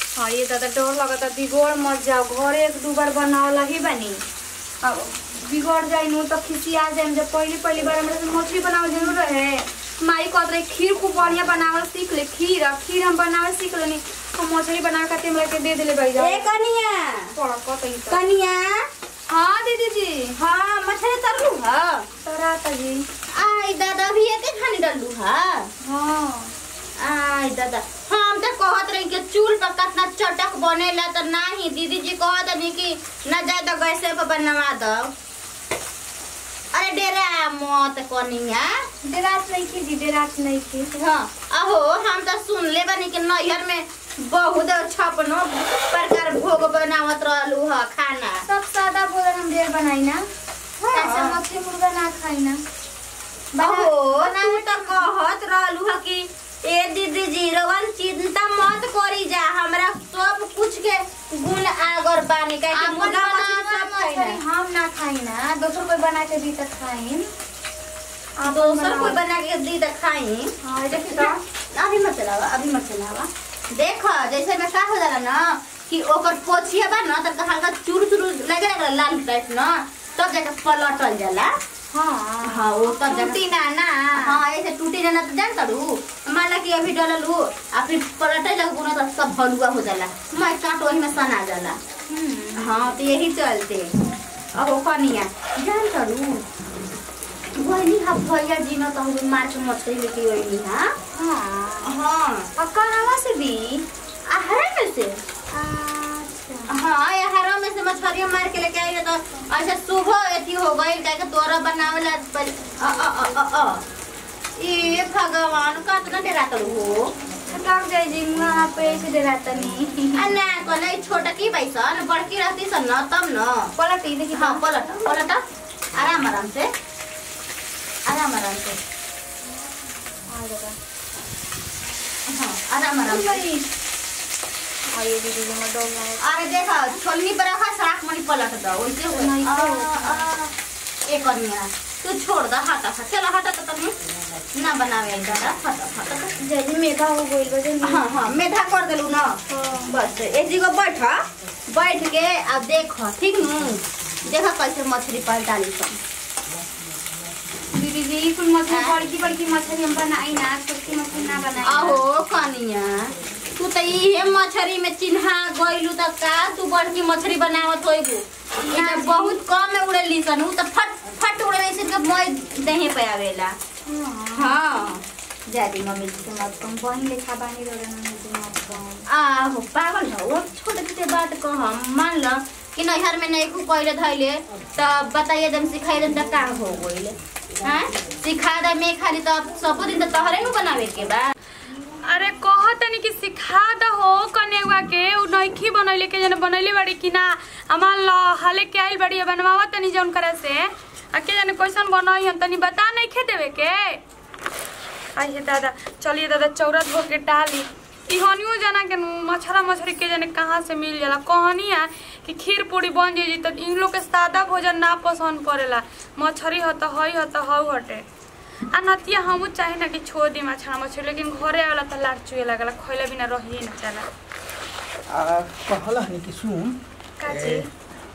हाँ ये दादा डर लगता बिगड़ मत जाओ घरे एक दू बार बनावला ही बनी अब बिगड़ जाई नु तो खिसिया जाए जब पहली पहली बार हमरा से मछली बनावल जरूर रहे माई कहत रहे खीर खूब बढ़िया बनावल सीख ले खीर आ खीर हम बनावल सीख लेनी हम मछली बनावे खातिर हमरा के दे देले भाई ए कनिया पड़ा कतई तो कनिया हाँ दीदी जी हाँ मछली तरलू ह तराता जी आई दादा भी एके खानी डलू ह हाँ आई दादा हम तो कहत रही कि चूल पर कितना चटक बनेला तो नहीं दीदी जी कहत रही कि न जाए तो गैसे पर बनवा दो अरे डेरा मत कनिया डेरात नहीं की जी डेरात नहीं की हाँ अहो हम तो सुन ले बनी कि नैहर में बहुत छपनो प्रकार भोग बनावत रहलू ह खाना सब सादा भोजन हम ढेर बनाई ना हाँ। ऐसा मछली मुर्गा ना खाई ना अहो तू तो कहत रहलू ह कि ए दीदी जी रवन चिंता मत करी जा हमरा सब कुछ के गुण आगर बानी काहे कि आपन मुर्गा मछली बनावल सब खाई मछली ना हम ना खाई ना दोसर कोई बना के दी तो खाई दोसर कोई बना के दी त खाई हाँ देखी तो अभी मत चलावा अभी मत चलावा देख जैसे में का हो जाला ना कि ओकर पोछिया बा ना त हल्का चूर चूर लगे लगला लाल टाइप ना तब जाके पलटल जाला हाँ हाँ वो तब जाके टूटी ना ना हाँ ऐसे टूटी जाना तो जान करू मान ला कि अभी डलल हो आ फिर पलटे लगू ना तो सब हलुआ हो जाला मैं काट वही में सना जाला हम्म, हाँ तो यही चलते अब वो कनिया जान करू वही हा भैया जी न तो हम मार के मछली लेके वही हा हाँ हाँ और कहवा से भी आहरे में से अच्छा हाँ यार में से मछलियाँ मार के लेके आई तो अच्छा सुबह एथी हो गई क्या तोरा बनावे ला पहले अ अ अ अ अ ये भगवान का इतना डरा कर हो थकाक जाए जी वहाँ पे ऐसे डेराता नहीं आ ना कोले छोटा की बैसन बड़की रहती सन न तब न पलट ही देखी हाँ पलट पलट आराम आराम से आराम आराम से आ जाएगा हाँ आराम आराम से आइए दीदी जी मैं डर लगा अरे देखा छोलनी पर रखा सराक मनी पलट दो वैसे हो नहीं, आ, तो- आ, एक कनिया तू छोड़ दो हटा हटा चलो हटा तो तनी ना बनावे दादा हटा हटा तो। जैसे मेघा हो गई बजे हाँ हाँ मेधा कर देलू ना बस एक जगह बैठ बैठ के अब देख ठीक नु देखा कैसे मछली पलटाली सब दीदी जी कुल मछली हाँ। बड़की बड़की मछली हम बनाई ना छोटकी मछली ना बनाई आहो कनिया तू तो इहे मछली में चिन्हा गइलू त का तू बड़की मछली बनावत होइबू ई त बहुत कम में उड़ेली सन उ त फट फट उड़े सिर्फ मोय देहे पे आवेला हाँ हाँ जादी मम्मी तो मत कम बहन लेखा बानी रो रहे ना मत कम आहो पागल हो वो छोटे छोटे बात कह मान ल कि नैहर में नहीं को कहले धैले त बताइए जब सिखाइए त का हो गइले हैं सिखा दे मैं खाली त सब दिन त तहरे नु बनावे के बा अरे कह तनी कि सिखा दहो कनेवा के उ नइखी बनैले के जने बनैले बाड़ी कि ना हमार ल हाले के आइल बाड़ी बनवावा तनी जौन करे से आ के जाने कैसन बनई हम तनी बता नहीं खे देवे के आइए दादा चलिए दादा चौरत हो के डाली इहनियो जना के नु मछरा मछरी के जाने कहाँ से मिल जाला कहनी है कि खीर पूरी बन जाई तो इन लोग के सादा भोजन ना पसंद पड़ेला मछरी ह त हई ह त हऊ हटे आ नतिया हमू चाहे ना कि छोड़ दी मछरा मछली लेकिन घरे आवेला त लाट चुए लागला खइला बिना रहिए ना चला आ, कहला हनी कि सुन काची ए,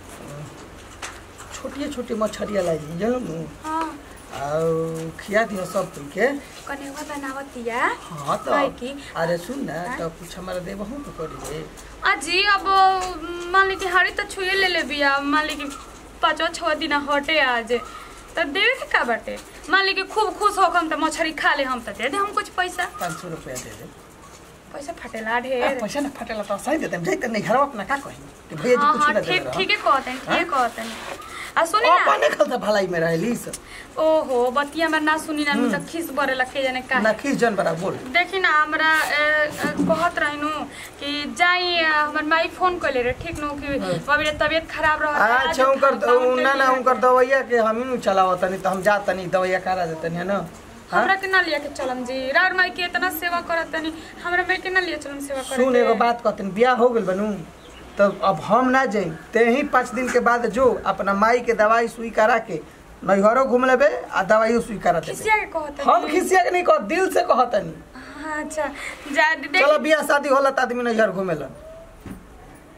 छोटिए छोटे मछरिया लाई जानू हाँ और खिया दिया सब कोई के कनेवा बनावतिया हाँ तो काहे की? अरे सुन ना हाँ? तो कुछ हमारा देबहू तो करी रे अजी अब मान ली कि हाड़ी तो छुए ले ले बिया मान ली कि पाँचवा छवा दिन हटे आज त देवे के का बाटे मान ली कि खूब खुश हो हम त मछरी खा ले हम त दे दे हम कुछ पैसा पाँच सौ रुपया दे दे पैसा फटेला आ, ढेर पैसा ना फटेला तो सही देते हम जाते नहीं घरवा अपना का कही कि भैया जी हाँ कुछ हाँ ना दे ठीक ठीक है कहते हैं ठीक कहते हैं आ सुनी ना अपने खलता भलाई में रहली सब ओहो बतिया में ना सुनी ना त खिस बरे लखे जाने का ना खींच जन बड़ा बोल देखी ना हमरा ए, ए, कहत रहनु कि जाई अ, हमर माई फोन कइले रे ठीक नु कि बबी रे तबियत खराब रहत है, आज अच्छा उनकर fountain ना ना लिया। उनकर दवाइया के हम ही चलावत नहीं तो हम जात नहीं दवाइया करा देते है ना हाँ? हमरा के ना लिया के चलम जी राउर माई के इतना सेवा करत तनी हमरा में के ना लिया चलम सेवा करे सुन के। एगो बात कहते बियाह हो गेल बनू तो अब हम ना जाई ते ही पाँच दिन के बाद जो अपना माई के दवाई सुई करा के नैहरो घूम लेबे आ दवाई सुई करा देबे खिसिया के कहत हम खिसिया के नहीं कह दिल से कहतनी अच्छा जा दे चलो बियाह शादी होला त आदमी नैहर घूमेलन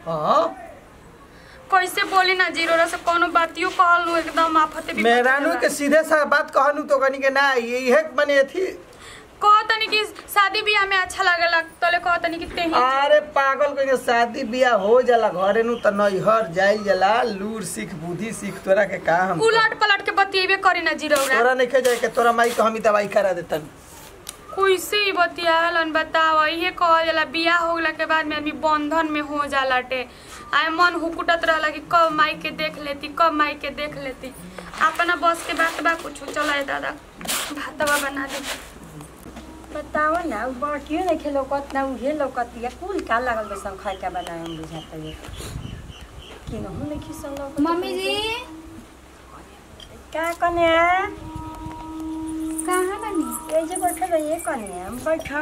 हाँ कैसे बोली ना जीरो से कोनो बातियो कहल नु एकदम आफते भी मेहरानू के सीधे सा बात कहनू तो कनी के ना ये इहे मने थी कह तनी कि शादी बियाह में अच्छा लागेला तले कह तनी कि तेही अरे पागल कहीं शादी बियाह हो जाला घरे नु त नैहर जाइल जाला लूर सीख बुद्धि सीख तोरा के का हम उलट पलट के बतिएबे करी ना जीरो तोरा नहीं जाए के तोरा माई को हम ही दवाई करा देतन कैसे ही बतियालन बताव इहे कहल जाला बियाह हो गला के बाद में आदमी बंधन में हो जाला टे आए मन हुकुटत रहला कि कब माई के देख लेती कब माई के देख लेती अपना बस के बात बा कुछ चला दादा भातवा बना दे बताओ ना उ बाटियो नहीं खेलो कत ना उहे लौकतिया कुल का लागल बेसन खाए के बनाए हम बुझाता ये कि न हम नहीं खिसन लौकत मम्मी जी का कने कहाँ बनी ए जे बैठल रहिए कने हम बैठा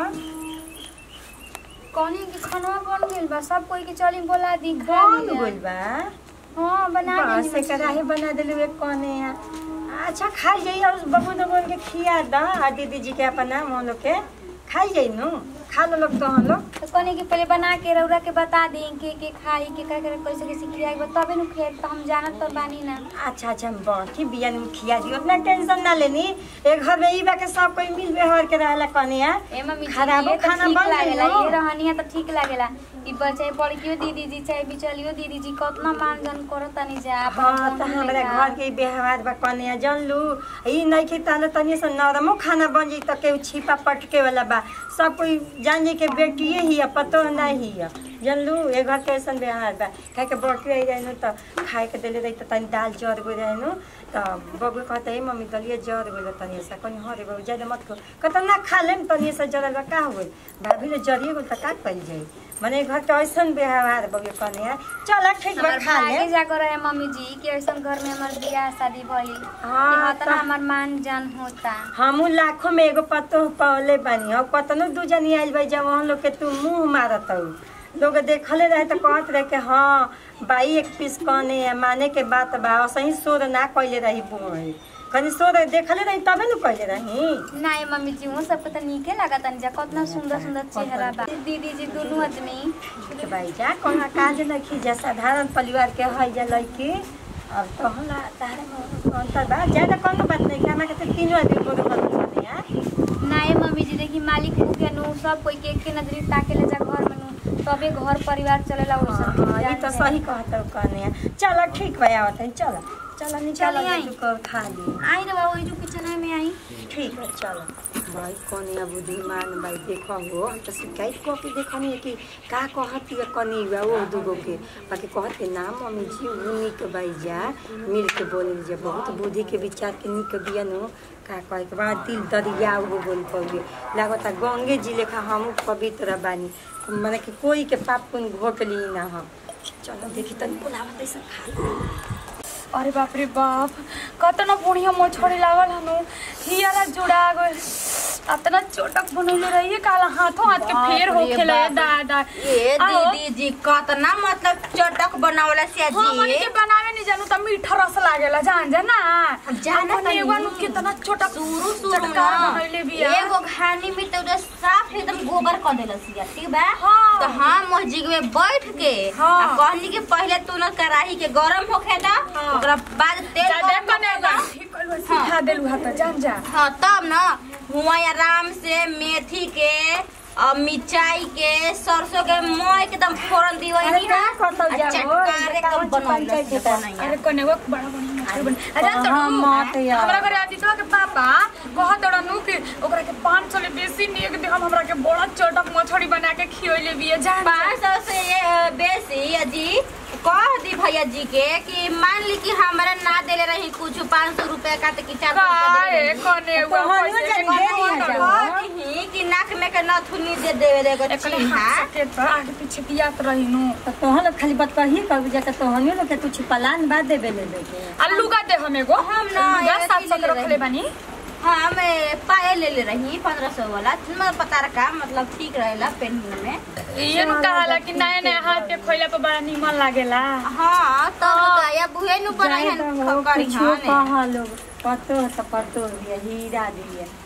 कहनी कि खाना बन गेल बा सब कोई के चली बोला दी खा कौन लिया। बोल बा हाँ बना बस से देली कराही बना देलू एक कने अच्छा खा जाइए और बबू तो बोल के खिया दा आ दीदी जी के अपना हम लोग के खाई जाई नु खा लो लोग तो हम लोग तो कहनी कि पहले बना के रौरा के बता दी के के खाई के का करे कैसे कैसे खियाई बा तबे नु खेत तो हम जानत तो बानी ना अच्छा अच्छा हम बाकी बिया में खिया दी उतना टेंशन ना लेनी एक घर में ई बा के सब कोई मिल व्यवहार के रहला कनिया ए मम्मी जी खराबो ये तो खाना ठीक बन लागेला गइल ये रहनिया तो ठीक लागेला ई बच्चे बड़कियो दीदी जी चाहे बिचलियो दीदी जी कतना मानजन करत तनी जा अपन हाँ तो बहन हमरा लेखा। घर के व्यवहार बा कनिया जानलू ई नहीं कि ताले तनी से नरमो खाना बन जाई त केहू छिपा पटके वाला बा सब कोई जान जाई के बेटिए ही है पतो नहीं है जानलू ए घर के ऐसन व्यवहार बा खाए के बटू आई रहनु त खाए के देले रही त तनी दाल जर गो रहनु त बबू कहता ए मम्मी दलिए जर गो तनी सा कनी हरे बाबू ज्यादा मत खो कहता ना खा लेम तनी सा जरल बा का हो गइल भाभी ले जरिए गो त का कइल जाई मने घर के ऐसन व्यवहार बबू कनिया चल ठीक बा हमार खा ले भागे जाकर रहे मम्मी जी कि ऐसा घर में हमार बियाह शादी भइल हाँ, कि हतना तो- हमार मान जान होता हमू लाखों में एगो पतो पौले बानी और कतनो दू जनी आइल भाई जब वहाँ लोग के तू मुंह मारत हऊ लोग देखले रहे तो कहत रहे कि हाँ बाई एक पीस कने है माने के बात बा और सही शोर ना कइले रही बुढ़ कनी शोर देखले रही तबे न कइले रही नहीं मम्मी जी वो सबको तो नीके लागत जा कितना सुंदर सुंदर चेहरा बा दीदी जी दोनों आदमी के भाई जा कहाँ काज लखी जा साधारण परिवार के है जा लड़की अब तो हमरा तारे में अंतर बा ज्यादा कोनो बात नहीं हमरा के तो तीनों आदमी बोलो बोलो छने हैं नहीं मम्मी जी देखी मालिक के नु सब कोई के एक के नजरी ताके ले जा घर में नु तबे घर परिवार चलेला वो सब हाँ, ये तो सही कहता हूँ कहने चलो ठीक भाई आवत है चलो चलो निकाल चली आई। को खा ली आई रे बाबू जो किचन में आई ठीक है चलो भाई कौन बुद्धिमान भाई देखो हो हम तो शिकायत कह के देखनी है कि का कहती है कनी बा वो दूगो के बाकी कहत के नाम मम्मी जी वो निक भाई जा मिल के बोले जा बहुत बुद्धि के विचार के निक बिया नो का कहे के बाद दिल दरिया वो बोल पौगे लागता गंगे जी लेखा हम पवित्र बानी माने कि कोई के पाप पुन घोट ली ना हम चलो देखी तनी बुलावत ऐसा खा ली। अरे बाप रे बाप कतना बढ़िया मोछड़ी लागल हनु हियारा जुड़ा गइल अतना चोटक बनौले रहिए काला हाथों हाथ के बाप फेर रे होखे ले बाप। दादा ए आओ। दीदी जी कतना मतलब चटक बनावला से हमन जी के बनावे नहीं जानू त मीठा रस लागेला जान जा ना जाना अपन तनी। एगो नु कितना चोटक शुरू शुरू चटकार ना बनैले बिया एगो घानी में तो उधर साफ एकदम गोबर कर देला सिया ठीक बा हाँ। तो हम मस्जिद में बैठ के हाँ। आ कहली कि पहले तू न कढ़ाई के गरम होखे दा हाँ। ओकरा बाद तेल जा देख गरम कने होखे दा। ठीक कइल सिखा देलु हाथ जान जा हाँ तब न हुआ आराम से मेथी के और मिर्चाई के सरसों के मोह एकदम फोरन दीवई अरे का करतौ जा हो, चटकार एकदम कावन बनौला चिकन से चाहिए बनैया। अरे कने वो बड़ा बढ़िया मछली बन अरे तो हाँ, मत यार। हमरा घरे आती तो के पापा कहत दड़ा नु कि ओकरा के 500 ले बेसी निक दे हम हमरा के बड़ा चटक मछली बना के खियोले बिया जान जा। पाँच सौ से ये बेसी अजी कह दी भैया जी के कि मान ली कि हमारा ना देले रही कुछ पाँच सौ रुपया का तो कि चार सौ रुपया काहे देले रही। कने वो तो हम पैसे जान के दे कने दिया वो जा। करो। कह दीही कि नाक में के नथुनी दे देवे रे एगो एकने चिन्हा हाथ से के तो आगे पीछे पियात रही नु तो तोहन लोग खाली बात कही कब जाके तोहनी लोग के तू छिपलान बाद देबे ले लेके आलू का दे हम एगो हम ना, लुगा एगो सात की सौ ले के रखले रही। बानी हाँ मैं पायल ले ले रही पंद्रह सौ वाला मतलब पता रखा मतलब ठीक रहेला पहनने में ये नु कहाला कि नया नया हाथ के खोइला पे बड़ा नीमन लागेला हाँ तब का या बुहे नु बनाई जाए हन तो हो करी कुछो हाँ कहा लोग पतो है तो पतो है हीरा दिए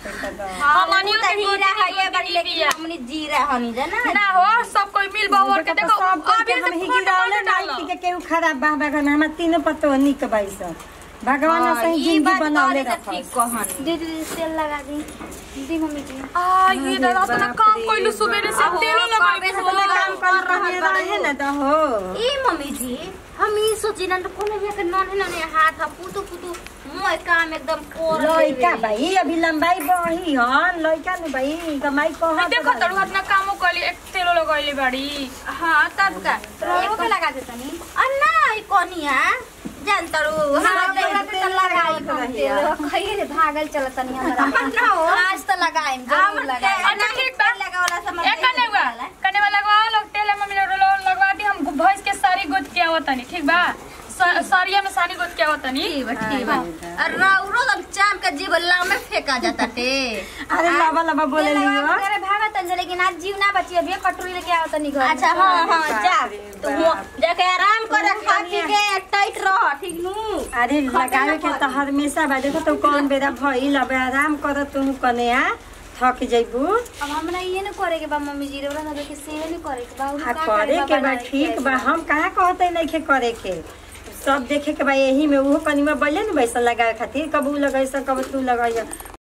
पैसा दो हमनियो के हीरा गोदी है ये बड़ी गोदी लेकिन बिया। हमनी जीरा हनी जाना ना हो सब कोई मिल बहुर के देखो सब कोई अभी के से हम ही फोटो गिरावले मत डालो। नहीं कि केहू खराब बा बा घर में हमार तीनों पतो निक बाई सब भगवान हाँ, सही ई जिंदगी बात बनौले तोरी त रखो ठीक कहनी दीदी दीदी तेल लगा दी दी मम्मी जी आ ये दादा तो ना काम कोइलू सुबेरे से अहो, तेलो कबे लगा से तो काम कर रहल रहे बाड़ू। ना तो हो ए मम्मी जी हम ई सोची ना कोनो भी के नन नन हाथ ह पुतु पुतु मोय काम एकदम कोर लइका भाई अभी लंबाई बढ़ी हन लइका न भाई कमाई कह देखो तड़ू हाथ ना कामो कली एक तेलो लगैले बाड़ी हां तब का रोलो के लगा दे तनी अन्ना ई कोनिया जान तड़ू हाँ, हम तेल तेल लगाई हम तेल खइए रे भागल चलत तनी हमरा ना हो आज तो लगाएम जरूर लगाएम अच्छा ठीक बा लगावला समझ एक कने हुआ कने वाला लगवा लो तेल मम्मी लोग लगवा दी हम भैंस के सारी गोद के आवतनी ठीक बा स- सरिया में सारी गोद के आवतनी ठीक बा ठीक बा और राउरो दम चाम के जीव लाव में फेंका जाता टे अरे लबा लबा बोले लियो अरे भागा तन लेकिन आज जीव ना बची अभी कटोरी लेके आओ तनी घर अच्छा हाँ हाँ जा अरे तू बाप जाके आराम कर खा पी के टाइट रह ठीक नु अरे लगावे के तो हमेशा बा देखो तो कौन बेरा भइल अब आराम कर तू कने आ थक जइबू अब हमरा ये न करे के बा मम्मी जी रे ओरा सब के सेवे नहीं करे के बा आ करे के बा ठीक बा हम कहाँ कहते नहीं के करे के सब देखे के बा यही में उहो कनी में बैले न वैसा लगावे खातिर कबू लगाई कब तू लगाई